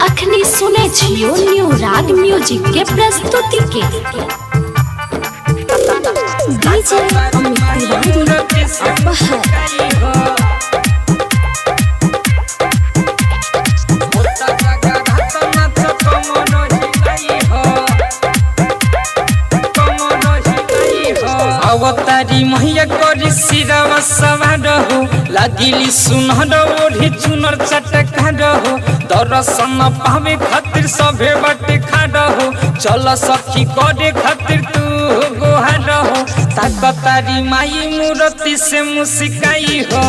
अखनी सुने छियो न्यू राग म्यूजिक के प्रस्तुति के डीजे अमित तिवारी अपहर अवतारी मैया करी सिरवा सवार हो लागिली सुनहर ओढ़ी चुनर चटका हो दर्शन पावे खातिर सभे बटे खाड़ हो चल सखी करे खातिर तू गोहार हो ताकतारी माई मूर्ति से मुस्काई हो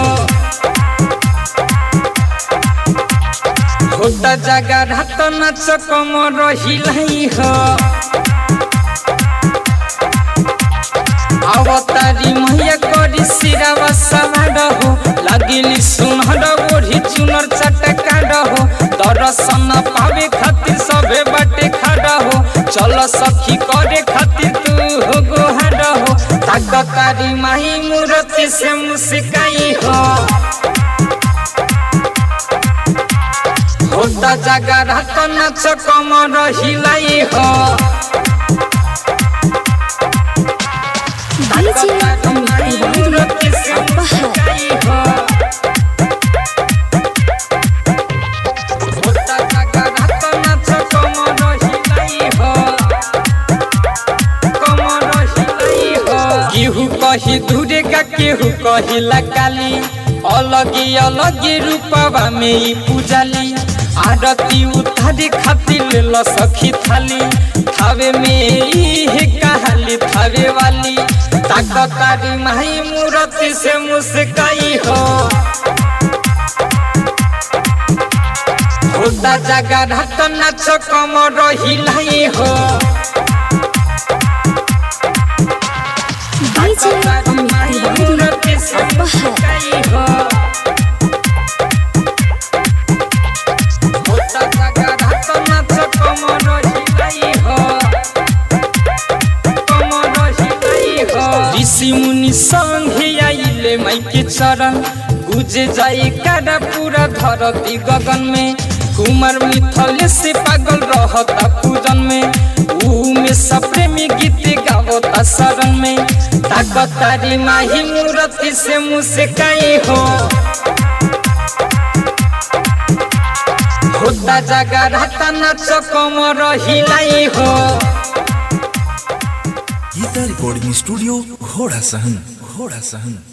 होता जगह रात नाच कमर हिलाई हो अवतारी मैया करी सिरावा सवार हो लागिली सुनहर ओढ़ी चुनर चटका हो दर्शन पावे खातिर सबे बाटे खड़ा हो चल सखी करे खातिर तू हो गोहार हो ताकतारी माही मूर्ति से मुस्काई हो होता जगह रात नाच कमर हिलाई हो डीजे अमित तिवारी अपहर केहू कही दूरे का केहू कही लकाली अलगी अलगी रूपवा में ई पूजाली आरती उतारी खातिर ल सखी थाली थावे में ई है कहाली थावे वाली ताकतारी माही मूर्ति से मुस्काई हो होता जगह रात नाच कमर हिलाई हो डीजे अमित तिवारी अपहर ऋषि मुनि संगे आइले माइके चरण गुजे जाए काडा पूरा धरती गगन में कुमार मिथल से पागल रहता पूजन में ऊ में सप्रेमी गीत गावता शरण में ताकतारी माही मूर्ति से मुस्काई हो होता जगह रहता नाच कमर हिलाई हो गीता रिकॉर्डिंग स्टूडियो घोड़ा सहन घोड़ा सहन